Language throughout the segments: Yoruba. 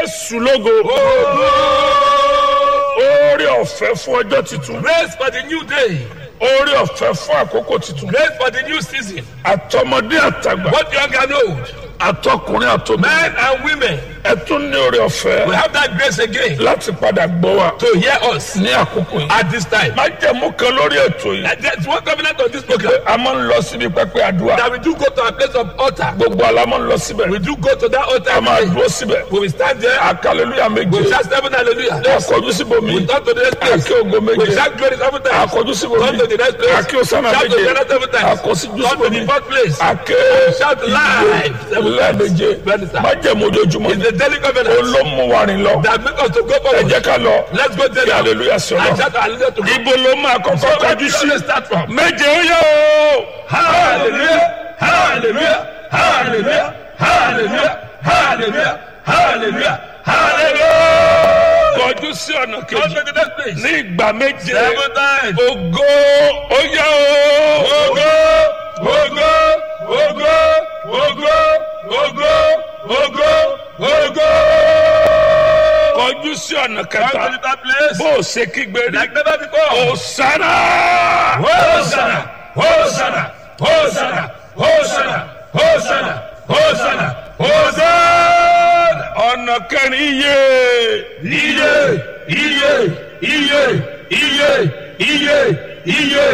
jésù lógo oore ọ̀fẹ́ fún ọjọ́ tuntun Grace for the new day. oore ọ̀fẹ́ fún àkókò tuntun Grace for the new season. àtọmọdé àtàgbà Both young and old. àtọkùnrin àtọmọ Men and women. ẹ tún ní oore ọ̀fẹ́ We have that grace again láti padà gbọ́ wa to hear us ní àkókò yìí. at this time. má jẹ̀mú kan lórí ètò yìí And There's one covenant on this pé program a máa ń lọ síbi pẹpẹ àdúrà that we do go to a place of altar. gbogbo ala máa ń lọ síbẹ̀ We do go to that altar. a máa every day. dúró síbẹ̀ We will stand there. akaleluya We méje shout seven hallelujah. akọjú síbòmí We turn to the next place. akí ogo We méje shout glory seven times. akọjú síbòmí Turn to the next place. akí osana Shout to méje the other seven times. akọsíjú Turn to síbòmí the fourth place. ake Shout live seven lẹ́ẹ̀méje Bẹ́ẹ̀ni sá. má jẹ̀mú ojoojúmọ́ It's the daily covenant olómùwárin lọ that make us to go ẹ forward. jẹ́ ká lọ Let's go there. kí hallelujah sọ And lọ shout hallelujah to God. ibo ló máa kọ́kọ́ So where kọjú do sí you start from? méje ó yẹ o Hallelujah, hallelujah, hallelujah, hallelujah, hallelujah, hallelujah, hallelujah. kọjú sí ọ̀nà Come kejì to the next place. ní ìgbà méje Seven times. ògo ó yẹ o Ogo, ogo, ogo, ogo, ogo, ogo, ogo. kọjú sí ọ̀nà Come kẹta to that place. bó o ṣe kígbe rí Like never before. òsánà Hosanna, Hosanna, Hosanna, Hosanna, Hosanna, Hosanna, Hosanna. ọ̀nà kẹrin iye Iye, iye, iye, iye, iye, iye,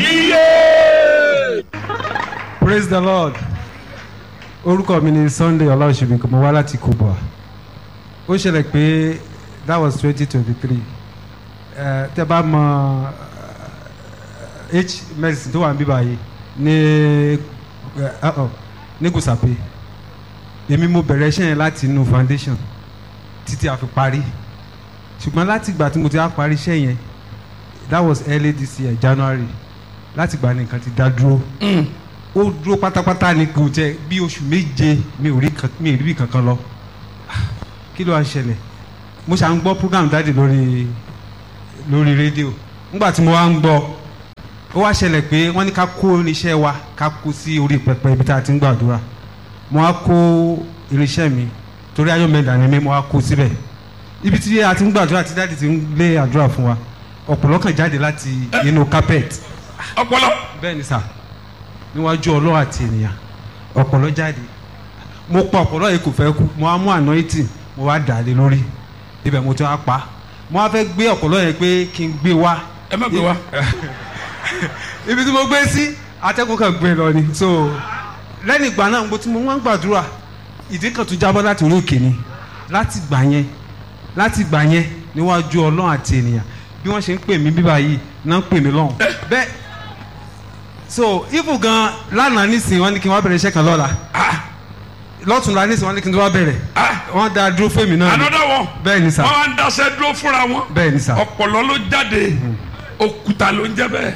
iye. praise the lord orúkọ mi ni sunday ọláòṣèlú kò mọ wá láti kubwa ó ṣẹlẹ̀ pé that was twenty twenty three tẹ bá mọ eh, h medicine tó wà níbí báyìí ní eh, uh -oh, ní gùsàpè èmi mo bẹ̀rẹ̀ iṣẹ́ yẹn láti inú foundation títí a fi parí ṣùgbọ́n láti ìgbà tí mo ti á parí iṣẹ́ yẹn that was early this year january láti ìgbà ní nǹkan ti dá dúró ó dúró pátápátá ni kò jẹ bí oṣù méje mi ò rí kan- mi ò rí bí kankan lọ Ah, kí ló wá ń ṣẹlẹ̀ mo ṣà ń gbọ́ program dáàdì lórí lórí rédíò nígbà tí mo wá ń gbọ́ ó wá ṣẹlẹ̀ pé wọ́n ní ká kó irinṣẹ́ wa ká kó sí orí pẹpẹ ibi tá a ti ń gbàdúrà mo wá kó irinṣẹ́ mi torí ayọ̀mẹ̀dà ni mi mo wá kó síbẹ̀ ibi tí a ti ń gbàdúrà tí dáàdì ti ń lé àdúrà fún wa ọ̀pọ̀lọ́ kan jáde láti inú carpet ọpọlọ bẹ́ẹ̀ ni sà níwájú ọlọ́run àti ènìyàn ọ̀pọ̀lọ́ jáde mo pa ọ̀pọ̀lọ́ yìí kò fẹ́ kú mo wá mú anointing mo wá dà á lé lórí ibẹ̀ mo ti wá pa mo wá fẹ́ gbé ọ̀pọ̀lọ́ yẹn pé kí n gbé wá ẹ má gbé wa ibi tí mo gbé sí atẹ́kùn kan gbé lọ ni so lẹ́yìn ìgbà náà mo ti mo wá ń gbàdúrà ìdí kan tún jábọ́ láti orí òkè ni láti gbà yẹn láti gbà yẹn níwájú ọlọ́run àti ènìyàn bí wọ́n ṣe ń pè mí bíbá yìí náà ń pè mí lọ́hùn bẹ́ẹ̀ so ifu gan lánàá nísìnyí wọ́n ní kí n wá bẹ̀rẹ̀ iṣẹ́ kan lọ́la lọ́tùnla nísìnyí wọ́n ní kí n wá bẹ̀rẹ̀ wọ́n dá dúró fèmí náà ni another one bẹ́ẹ̀ ni sà wọn wá ń daṣẹ́ dúró fúnra wọn bẹ́ẹ̀ ni sà ọpọlọ ló jáde òkúta ló ń jẹ bẹ́ẹ̀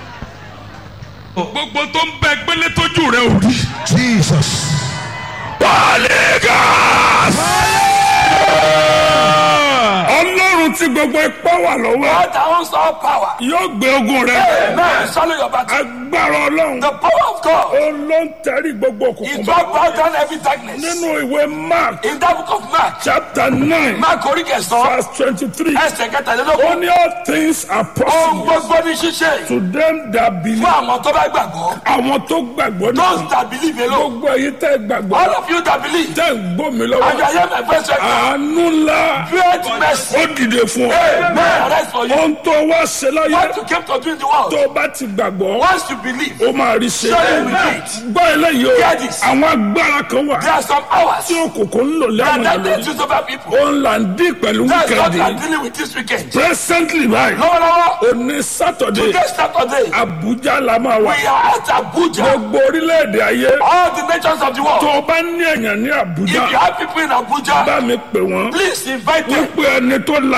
gbogbo tó ń bẹ gbélé tójú rẹ ò rí. Jesus. Paligas. ọlọ́run tí gbogbo ipá wà lọ́wọ́ God that owns all power. yóò gbé ogun rẹ Amen. Swallow your battle. agbára ọlọ́run The power of God ó ló ń tẹ̀rí gbogbo òkùnkùn is bá what brought down every darkness. nínú ìwé mark In that book of Mark, chapter nine Mark orí kẹsàn-án, verse twenty-three ẹsẹ̀ ó kẹtàlélógún. ní all things are Ohun possible gbogbo ní ṣíṣe to them that believe fún àwọn tó bá gbàgbọ́. àwọn tó gbàgbọ́ náà Those that believe alone. gbogbo èyí tẹ́ gbàgbọ́ All of you that believe. tẹ́ ń gbọ́ mi And lọ́wọ́ you hear my voice right now. àánú ńlá Great mercy. ó dìde fún ọ Amen. Rest for you. ohun tó wá ṣe láyé What you came to do in the world. tó o bá ti gbàgbọ́ Once you believe, ó máa rí ṣe Surely we did. gbọ́ eléyìí o Hear this. àwọn agbára kan wà there are some hours tí òkùnkùn ń lò that lẹ́wọ̀n that ìlú they choose over people. òun là ń dín pẹ̀lú That's what we are wíkẹ́ndì dealing with this weekend. presently báyìí Lọ́wọ́lọ́wọ́, òní sátọ̀dé today Saturday, Abuja la máa wà we are at Abuja. gbogbo orílẹ̀-èdè ayé All the nations of the tó world. o bá ní èèyàn ní If Abuja you have people in Abuja, bá mi pè wọ́n please invite them. wípé ẹni tó láyé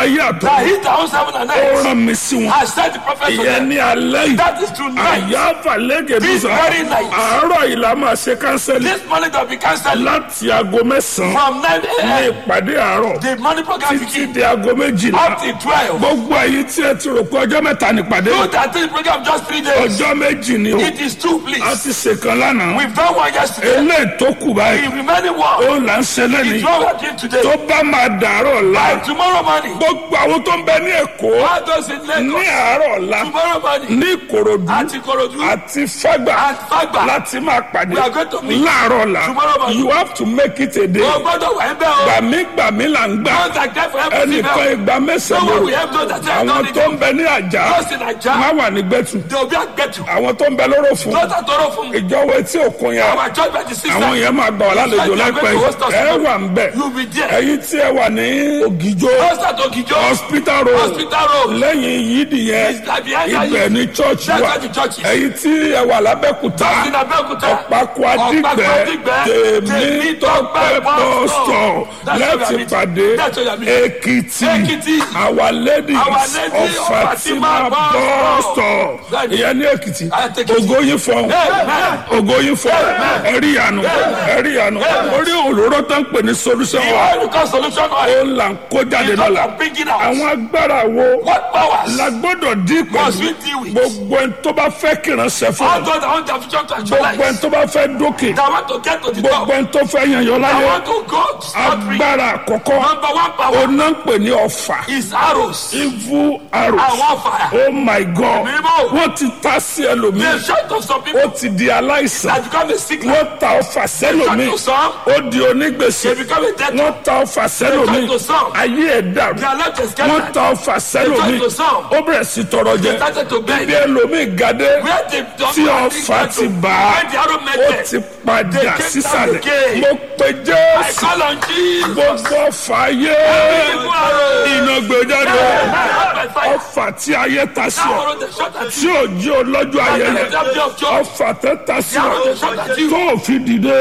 àtọ̀ that he that owns heaven and ó earth rán mi sí wọn has sent the prophet to ìyẹn them. ní alẹ́ yìí That is tonight. àyà àfàlẹ́gẹ̀ This dùsà very night. àárọ̀ yìí la máa ṣe kánsẹ́lì This morning that we cancel láti aago mẹ́sàn-án from 9 ní a.m. ìpàdé àárọ̀ The morning program títí begins di aago méjìlá up till 12. gbogbo èyí tí ẹ ti rò pé ọjọ́ mẹ́ta nípàdé Do that thing program just three days. ọjọ́ méjì ni o It is two, a please. ti ṣèkan lánàá We've done one yesterday. eléyìí tó kù báyìí The remaining ó one là ń ṣe lẹ́nìí is what we're doing today. tó bá máa dàárọ̀ ọ̀la By tomorrow morning, gbogbo àwọn tó ń bẹ ní èkó all those in ní Lagos, àárọ̀ ọ̀la tomorrow morning, ní ìkòròdú at Ikorodu, àti fágbà at Fagba, láti máa pàdé We are going to meet láàárọ̀ ọ̀la tomorrow morning. you have to make it a day o gbọ́dọ̀ wà ń bẹ́ o. gbàmígbàmí là ń gbà Don't like that for everything ẹnìkan else. ìgbà No mẹ́sàn-án one lóru will help those that have àwọn done tó it. ń bẹ ní àjà Those in Naija, má wà ní gbẹ̀tù they will be agbẹ́tù. àwọn tó ń bẹ lóró fún Those that tọrọ fún mi. ìjọwọ́ etí òkun yẹn Our church by the sister. àwọn yẹn máa gbà wá lálejò láìpẹ́ yìí. ẹ wà ń bẹ̀ You be there. ẹ̀yin tí ẹ wà ní ògìjó Those that Ogijo, hospital road hospital road. lẹ́yìn yídì yẹn It's like behind ibẹ̀ that. ní church That's wà where the church is. ẹ̀yin tí ẹ wà lábẹ́kúta Those in Abeokuta. ọ̀pákó Ọ̀pákó adìgbẹ́ Adígbẹ́, tèmi tọ́pẹ́ bọ́sítọ̀ That's where we are láti meeting. pàdé That's where we are meeting. èkìtì Èkìtì. our ladies Our Lady of of fatima Fatima bọ́sítọ̀ Bẹ́ẹ̀ni. ìyẹn ní èkìtì Àti Èkìtì. ògóyin fọ́n Amen. ògóyin fọ́n ẹ̀rí ìyanu ẹ̀rí ìyanu orí òróró tó ń pè ní solution The wa oil because solution ó oil. là ń kó jáde Because lọ́la I'm bringing out. àwọn agbára wo What powers? la gbọ́dọ̀ dín Must pẹ̀lú we deal with? gbogbo ẹni tó bá fẹ́ kìrànṣẹ́ fún All ọ those that want their future to gbogbo ẹni actualize. tó bá fẹ́ dókè That want to get to the top. gbogbo ẹni tó fẹ́ yànyàn I láyé want to go scot free. agbára àkọ́kọ́ Number one power oná ń pè ní ọ̀fà is arrows. evil arrows Àwọn fire. oh my god Mímọ́. wọ́n ti ta sí ẹlòmíì The shot of some people ó ti di aláìsàn that become a sickness. wọ́n ta ọ̀fà sẹ́lòmíì Shot to some, ó di onígbèsè they become a dead wọ́n ta ọ̀fà sẹ́lòmíì Shot to some. ayé ẹ̀ dàrú They are not just wọ́n scattered. ta ọ̀fà sẹ́lòmíì Shot to some. ó bẹ̀rẹ̀ sí tọrọ jẹ They started to beg. bí ẹlòmíì gadé Where the tí ọ̀fà ti bá Where the arrow met ó them. ti padà They came sísàlẹ̀ down again. mo pe I jésù call on Jesus. gbogbo ọ̀fà ayé Evil arrow. iná gbé jáde Not by fire. ọ̀fà tí ayé ta sí That ọ arrow they shot at tí you. ò jí olọ́jọ́ ayẹyẹ That day of joy. ọ̀fà tẹ́ ta sí That ọ arrow they shot at you. tó ò fi dìde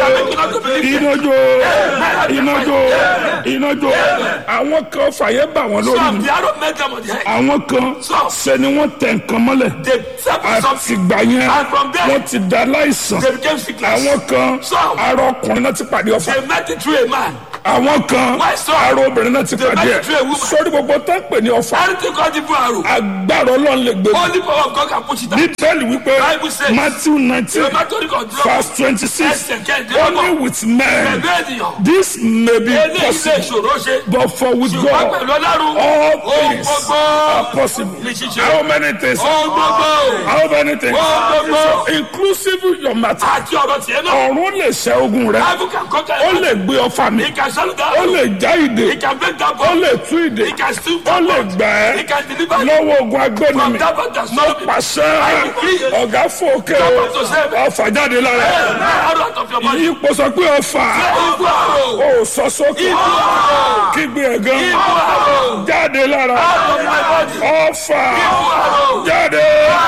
inájó inájó inájó àwọn kan ọ̀fà yẹn bà wọ́n lórí Some ni the arrow met them on the head. àwọn kan ṣe ni wọ́n tẹ nǹkan mọ́lẹ̀ They separate something. àtìgbà yẹn And from there, wọ́n ti da láìsàn they became sickness. àwọn kan Some. arọ ọkùnrin náà ti pàdé ọ̀fà They met it through a man. àwọn kan Why so? arọ obìnrin náà ti They pàdé met ẹ̀ it through a woman. sórí gbogbo tó ń pè ní ọ̀fà Anything called evil arrow. agbára ọlọ́run lè gbé Only power of God can push it out. bíbélì wípé Bible says- matthew nineteen The matter of God. verse twenty-six Ẹsẹ̀ kẹ́ẹ̀dé only ọmọ. with men Ẹgbẹ́ ènìyàn. this may be Eléyìí lè possible ṣòro ṣe. but for with Ṣùgbọ́n God pẹ̀lú ọlọ́run. all Ohun things gbogbo. are possible Ní ṣíṣe. how many things Ohun gbogbo. how many things Ohun gbogbo. inclusive your matter Àti ọ̀rọ̀ tiẹ̀ náà. ọ̀run lè ṣẹ́ ogun rẹ Bible can conquer ó it. lè gbé ọfà mi He can shut down. ó lè já ìdè He can break that ó bone. lè tú ìdè He can still ó lè gbà He ẹ́ can deliver you lọ́wọ́ ogun agbẹ́ni from mi that bone that mo stole you. pàṣẹ ọ̀gá fòkè ọfà jáde lára ẹ̀. Arrow out of your body. ipò sọ pé ọfà Evil arrow. ó sọ sókè Evil arrow. kígbe ẹ̀gán Evil arrow. jáde lára Out of my body. ọfà Evil arrow. jáde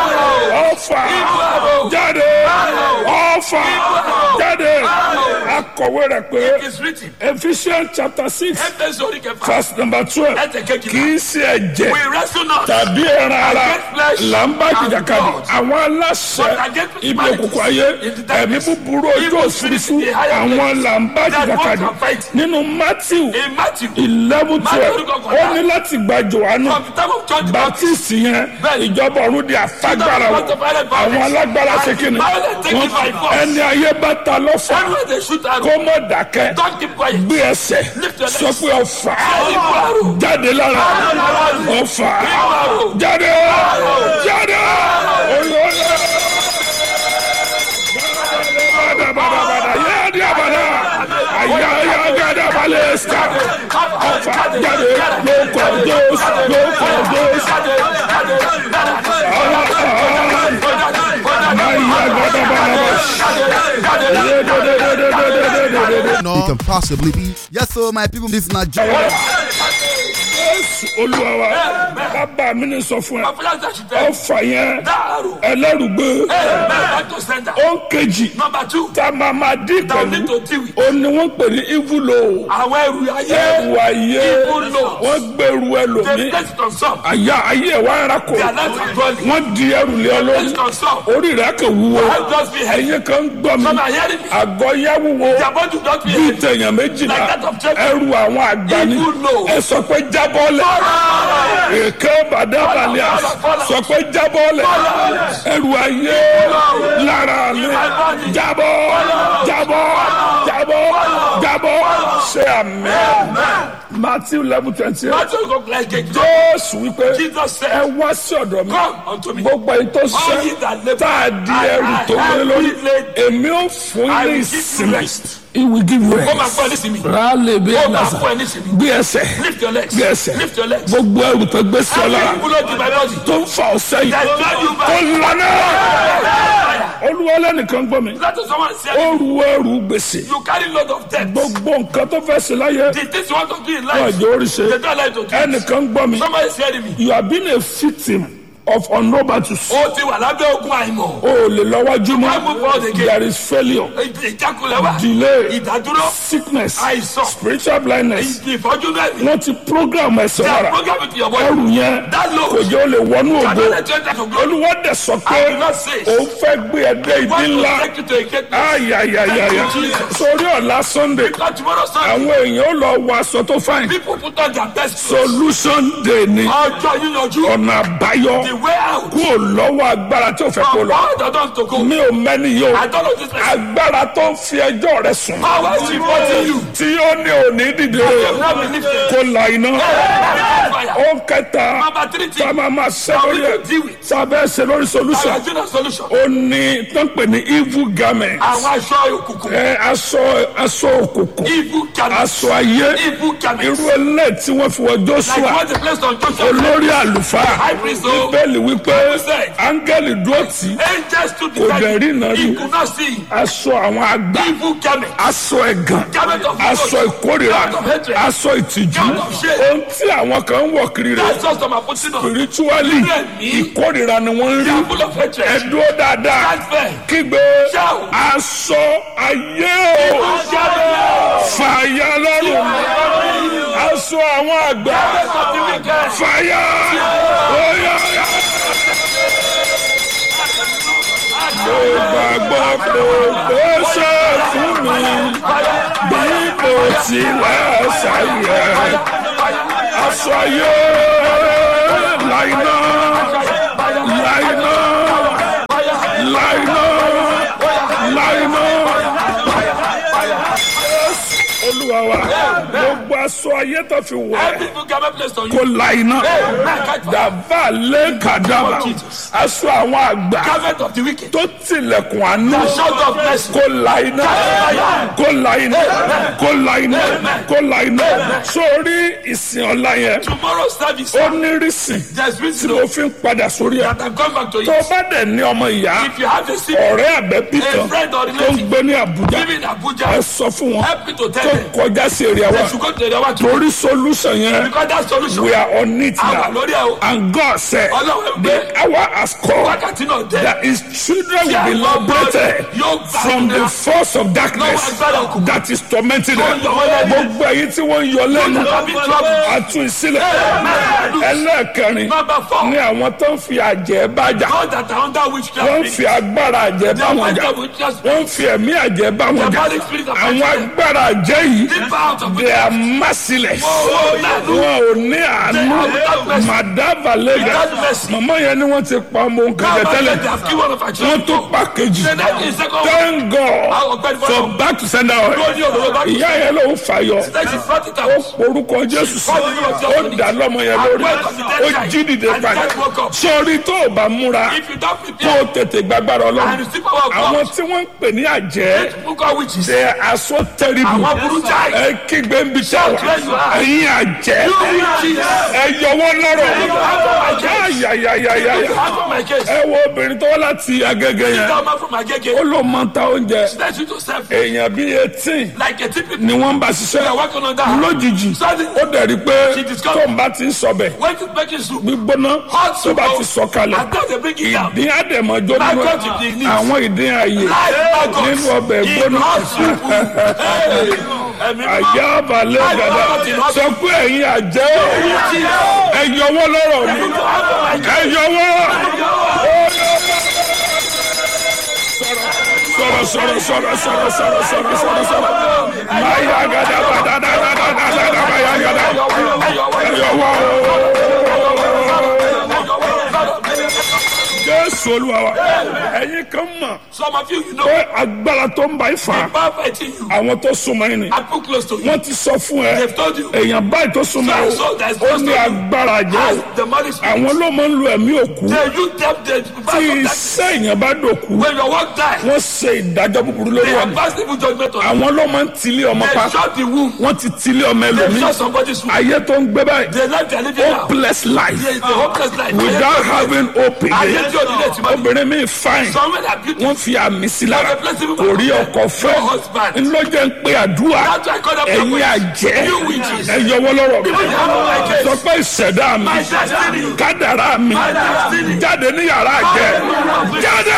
ọfà arrow. jáde ọfà jáde akọ̀wé rẹ̀ pé It is written. Ephesians chapter six Ẹgbẹ́ sórí kẹfà. verse number twelve Ẹsẹ̀ kì kejìlá. í ṣe ẹ̀jẹ̀ We wrestle not. tàbí ẹran ara Against flesh là ń bá and jìjàkadì blood. àwọn aláṣẹ But against ibi principalities òkùnkùn ayé in the ẹ̀mí darkness. búburú ojú Evil òfurufú spirits in the higher àwọn places. là ń bá That jìjàkadì one can fight. nínú Matthew In Matthew. eleven twelve Matthew kọkànlá. ó ní láti gba Jòhánù From the time of John the Baptist. baptist yẹn Bẹ́ẹ̀ni. ìjọba ọ̀run di àfagbára wọn àwọn alágbára ṣe kí ni Wọ́n- ẹni ayé bá ta lọ́fà Everywhere they shoot arrow. kó mọ̀ dákẹ́ Don't keep quiet. gbé ẹsẹ̀ Lift your legs. sọ pé ọfà Evil arrow. jáde lára ọfà arrow. jáde jáde oyè badabada yéèdì abada ayáyá gada balẹ̀ ẹ̀sìkà ọfà jáde lóko dóòsì lóko dóòsì ayá gada balẹ̀ no, it can possibly be. Yes, so my people, this is not joke. jésù olúwa wa bàbá mi ní sọ fún ẹ My father said she tell me. ọfà yẹn That arrow. ẹlẹ́rùgbé Amen. Back to center. ó ń kejì Number two. tá a máa máa dín That we need pẹ̀lú to deal with. ó ní wọ́n pè ní ìvúlò Àwọn ẹrù ayé. ẹrù ayé Ìvúlò. wọ́n gbẹrù They ẹlòmí place it on some. àyà ayé ẹ̀ wá ń rakò Their lives are dwelling. wọ́n di ẹrù lé ọ Place lórí it on some. orí rẹ̀ kò wúwo Help us be heavy. ẹ̀yin kan ń gbọ́ mi Some are hearing me. àgọ́ yá wúwo Their body will not be bíi heavy. tẹ̀yàn méjìlá Like that of Jacob. ẹrù àwọn àgbà ni Ìvúlò. ẹ sọ pé jábọ́lẹ̀ èké bàdàbàlẹ̀ sọ pé jábọ́lẹ̀ ẹrù ayé lára mi jábọ́ jábọ́ jábọ́ jábọ́ ṣe àmì matthew eleven twenty eight Matthew go like a joke. jésù wípé Jesus ẹ said, wá sí ọ̀dọ̀ mi Come unto me. gbogbo èyí tó All ye ṣe that labour tá a di and ẹrù are tó gbé lórí heavy laden, èmi ò fún I yín will ní give you ìsinmi rest. he will give you Ó máa rest fún ẹ ní sinmi. rálẹ̀ bí ẹ̀ Ó máa lásà fún ẹ ní sinmi. gbé ẹsẹ̀ Lift your legs. gbé ẹsẹ̀ Lift your legs. gbogbo ẹrù tó gbé sí ọ lára Every bullet in my body. tó ń fa ọ̀sẹ̀ yìí That drive you kó back. lànà olúwa lẹ́nìkan gbọ́ mi That is someone ó said, ru ẹrù gbèsè you carry load of debt. gbogbo nǹkan tó fẹ́ ṣe láyé The things you want to do in wọn life, àjò orí ṣe they don't like to do. it. ẹnìkan gbọ́ mi Somebody is hearing me. you have been a victim of unrobatus Ó ti wà lábẹ́ ogun àìmọ̀. o ò lè lọ́wọ́jú Why move mọ́ forward again? there is failure Ìjákulẹ̀ wà. delay Ìdádúró. sickness Àìsàn. spiritual blindness Ìfọ́jú náà ni. wọ́n ti program ẹ̀sẹ̀ They are lára programming to your body. ẹrù yẹn That load. kò jẹ́ o lè wọnú ògo Cannot let you enter to glory. olúwa dẹ̀ sọ pé I do not say. òun fẹ́ gbé ẹdẹ ìdí Want to ńlá take you to a great place. ayayayaya Thank you, Jesus. sórí ọ̀la sunday Because tomorrow Sunday, àwọn èèyàn ó lọ wọ aṣọ tó fáìn people put on their best clothes. solution day ni Ọjọ́ yíyanjú. ọ̀nà àbáyọ The way out. kúrò lọ́wọ́ agbára tí ò fẹ́ kó From lọ all the doors to go. mi ò mẹ́ni yìí o I don't know this place. agbára tó ń fi ẹjọ́ rẹ sùn Power is reporting you. tí ó ní òní dìde You have not been lifted. kó la iná Fire. ó kẹta Number three tá a thing. máa máa ṣe How lórí will ẹ you deal with? sábẹ́ ṣe lórí I solution have seen a solution. ó ní tó ń pè ní evil garment Àwọn aṣọ òkùnkùn. ẹ aṣọ aṣọ òkùnkùn Evil garment. aṣọ ayé Evil garment. irú ẹlẹ́ tí wọ́n fi wọ Like joshua what the place on Joshua. olórí àlùfáà High priest o. bíbélì wípé said. áńgẹ́lì dúró tì í Angels to the Kò dẹ̀ rí iná rí. He could not see. aṣọ àwọn àgbà Evil garment. aṣọ ẹ̀gàn Garment of aṣọ ìkórìíra Garment of hatred. aṣọ ìtìjú Garment of shame. ohun tí àwọn kan ń wọ̀ kiri rẹ̀ That's just some putting on. spiritually Bẹ́ẹ̀ni. ìkórìíra ni wọ́n ń They rí are full of hatred. ẹ̀dúró dáadáa Stand firm. kígbe Shout. aṣọ ayé o Evil garment. fàyà lọ́rùn aṣọ àwọn àgbà Garment of the wicked. fàyà oyà mo gbàgbọ́ pé ó ṣe fún mi bí mo tilẹ̀ ṣàyẹ̀ aṣọ ayé láìná láìná láìná láìná olúwa wa gbogbo aṣọ ayé tó fi wọ̀ ẹ́ Every evil garment placed on kó you. láìná Amen. Catch fire. dàbà lé kàdàbà aṣọ àwọn àgbà Garment of the wicked. tó tilẹ̀kùn àánú The shout of mercy. kó láìná kó láìná kó láìná kó láìná sórí ìsìn ọ̀la yẹn Tomorrow service. ó ní rísìn There's tí reason mo fi ń padà sórí ẹ̀ that I come back to tó it. bá dẹ̀ ní ọmọ ìyá If you have a sick ọ̀rẹ́ àbẹ́bí A kan friend or tó ń relative. gbé ní Àbújá living in Abuja, ẹ sọ fún wọn help me to tell tó them. kọjá sí èrè They wa should go to the one to torí solution yẹn because that solution. we are on it Àwa now lórí ẹ̀ o. and God said Ọlọ́run the gbé hour has come wákàtí náà dé. that his children will be Tí àwọn ọmọ liberated yóò gbà from the ìlera. force of darkness Lọ́wọ́ agbára òkùnkùn. that is tormenting them Tó ń yọ wọ́n lẹ́nu. gbogbo èyí tí wọ́n ń yọ lẹ́nu Tó ń yọ trouble. àtún ìsílẹ̀ Amen. ẹlẹ́ẹ̀kẹrin Number four. ní àwọn tó ń fi àjẹ́ bájà God that are under witchcraft. wọ́n ń fi agbára àjẹ́ bá wọn jà They are witchcraft. wọ́n ń fi ẹ̀mí àjẹ́ bá wọn jà Diabolic spirit of àwọn witchcraft. agbára àjẹ́ yìí Deep out of they are merciless Oh, lẹ́nu. wọn ò ní àánú They are without mercy. madava lega Without mercy. màmá yẹn ni wọ́n ti pa ọmọ nǹkan jẹ Now, tẹ́lẹ̀ they have killed one of our wọ́n children. tó pa kejì Then that is second one. thank God Àwọn ọ̀gbẹ́ni for fọlọ́. back to sender oil Lórí òdòdó bá ìyá yẹn ló ń fàyọ Then she brought it ó out. porúkọ Jésù sí ó dà lọ́mọ yẹn lórí ó jí dìde padà sọrí tó o bá múra If you don't kó prepare o tètè gbàgbára and Ọlọ́run receive power of àwọn God, tí wọ́n ń pè ní àjẹ́ book of witches. they are so terrible Àwọn burú Shout. ẹ kígbe ń bi tẹ́ Shout wá where you are. ẹ̀yin àjẹ́ You witches. ẹ yọwọ́ lọ́rọ̀ Out of my case. ayayayaya Out of my case. ẹ wo obìnrin tó wá láti agége yẹn Come out from Agege. ó ló máa ń ta oúnjẹ Let you to serve èèyàn bíi eighteen like a typical. ni wọ́n ń bá They are ṣiṣẹ́ working on that. lójijì Suddenly, ó dẹ̀ rí i pé She discovered- tó ń bá ti ń sọbẹ̀ when it's making soup, gbígbóná hot tó soup, bá ti sọ kalẹ̀ and then they bring it down. ìdín àdèmọ́jọ́ My nínú God, you dig it. àwọn ìdín ààyè Live maggots nínú ọbẹ̀ in gbóná hot soup. Hey, ẹ̀mí mímọ́. àyà balẹ̀ Live gàdá maggots in hot sọ pé ẹ̀yin àjẹ́ Witches. ẹ yọwọ́ lọ́rọ̀ mi Out of my ẹ case. yọwọ́ sọ̀rọ̀ sọ̀rọ̀ sọ̀rọ̀ sọ̀rọ̀ sọ̀rọ̀ sọ̀rọ̀ sọ̀rọ̀ sọ̀rọ̀ máyà gàdá bàdá dàdá dàdá dàdá máyà gàdá ẹ yọwọ́ jésù olúwa wa ẹ̀yin kan mọ̀ Some of you, you know, pé agbára tó ń bá yín fà á power fighting you. àwọn tó súnmọ́ yín ni I put close to you. wọ́n ti sọ fún ẹ They've told you. èèyàn báyìí tó súnmọ́ ẹ So that's ó ní close to you. agbára jẹ́ As the money spirit. àwọn ló máa ń lo ẹ̀mí òkú They you them the tí power of that. iṣẹ́ èèyàn bá dòkú When your work die, wọ́n ṣe ìdájọ́ búburú lórí they ọ̀nà have passed evil judgment on you. àwọn ló máa ń tilé ọmọ pa They shut the womb. wọ́n ti tilé ọmọ They ẹlòmíì shut somebody's womb. ayé tó ń gbé báyìí They like their living now. hopeless life There is a hopeless life. without having hope Ayé again tí o nílẹ̀ tí ma ní. obìnrin mi fine Someone that beautiful. wọ́n fi àmì sí lára Wọ́n fi blessing kò rí ọkọ fẹ́ No husband. ńlọ́jẹ́ ń pé àdúrà That's why I call them ẹ̀yin prophets. àjẹ́ You witches. ẹ yọwọ́ lọ́rọ̀ mi Even out of my case. sọ pé ìṣẹ̀dá mi My destiny. kádàrá mi My destiny. jáde ní yàrá àjẹ́ jáde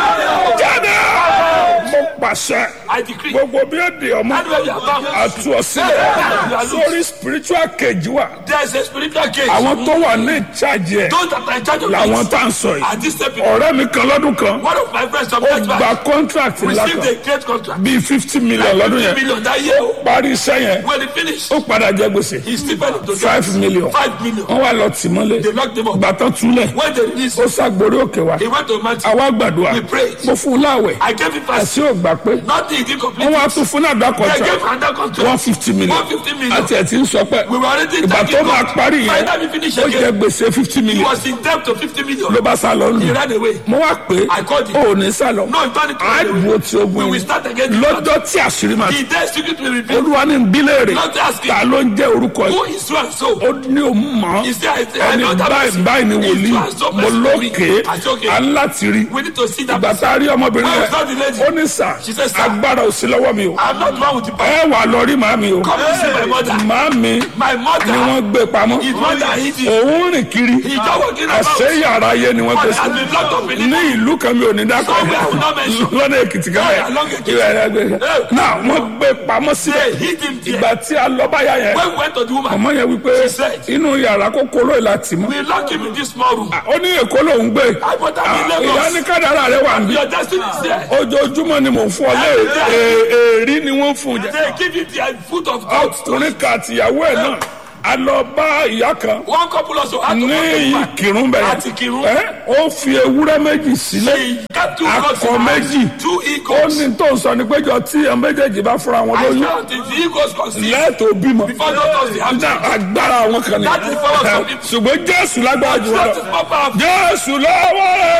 jáde mo pàṣẹ I decree. gbogbo bí ó di ọmọ Anywhere you are bound. àtú ọsílẹ̀ You are loose. sórí spiritual cage wa There is a spiritual cage. àwọn tó wà ní ìjáde ẹ̀ Those that are in charge of làwọn it. tá à ń sọ yìí At this step, ọ̀rẹ́ mi kan lọ́dún kan one of my friends some ó years gba back contract ńlá received kan a great contract. bíi fifty million lọ́dún Fifty yẹn million that year. parí iṣẹ́ yẹn When he finished, ó padà jẹ gbèsè he still paid to five million Five million. wọ́n wá lọ tì mọ́lẹ̀ They locked him up. gbàtọ́ túlẹ̀ When they released, ó ṣàgbórí òkè wa he went to a mountain. àwa gbàdúrà We prayed. mo fún un láwẹ̀ I gave him fast. àti ò gbà pé Nothing he did complete. wọ́n wá tún fún náà dá I contract gave another contract. one fifty million 150 million. àti ẹ̀ tí ń sọ pé We were already ìgbà tó thanking máa God. parí By yẹn the time he finished ó jẹ again, gbèsè fifty he million was in debt to 50 million. ló bá sá lọ He lù ran away. mo wá pé I called him. ó ní sá lọ No, he turned it to á run away. dúró tí We ogun will yìí start again. lọ́jọ́ tí àṣírí máa The day secret will reveal. olúwa ní bílẹ̀rì Not asking. ta ló ń jẹ́ orúkọ Who yìí is so and so? ó ní o mọ̀ He said, I, I ẹni know that báyìí person. báyìí ni He's wòlíì so and so mo person. lókè I said, okay. aláti rí We need to see that ìgbà person. tá a rí ọmọbìnrin Where rẹ is that the lady? ó ní sà She said, sir. agbára ò sí lọ́wọ́ mi o I'm not one with the power. ẹ wà lọ rí màmí o Come and see my mother. màmí My ni mother wọ́n gbé pamọ́ is one that hid it. òun rìn kiri He just walking about. àṣẹ yàrá ayé ni wọ́n gbé But sí has been locked up in it. ní ìlú kan mi ò ní dákọ̀ Somewhere I will not mention. lọ́nà èkìtì kan Yeah, along Ekiti. ìwà ẹ̀rẹ́ gbé náà wọ́n gbé pamọ́ They síbẹ̀ hid him there. ìgbà tí a lọ báyà yẹn When we went to the woman, ọmọ yẹn wípé She said. inú yàrá kókóró ìlà tì mọ́ we locked him in this small room. ó ní èkó lòún gbé I put him in Ah, ìyá Lagos. ní kádàrá rẹ wà níbí Your destiny is there. ojoojúmọ́ ni mò ń fún ọ lé È- èrí ni wọ́n fún un jẹ They give you the foot of God. ọkùnrin kan àtìyàwó ẹ̀ náà a lọ bá ìyá kan One couple also had to ní go to woman. ìkírun bẹ̀rẹ̀ Àti Ìkìrun. ẹ́ ó fi ewúrẹ́ méjì sílẹ̀ She got two Akọ goats in her méjì. hand. Two ó eagles. ní tó ń sọ ní péjọ tí ẹ̀ méjèèjì bá fúnra wọn I lóyún felt it. The eagles conceived. lẹ́ẹ̀tọ́ bímọ Before doctors they have Ní changed. agbára àwọn kan ní That is power of some people. ṣùgbọ́n jésù lágbára jù wọn That lọ is more powerful. jésù lọ́wọ́ rẹ̀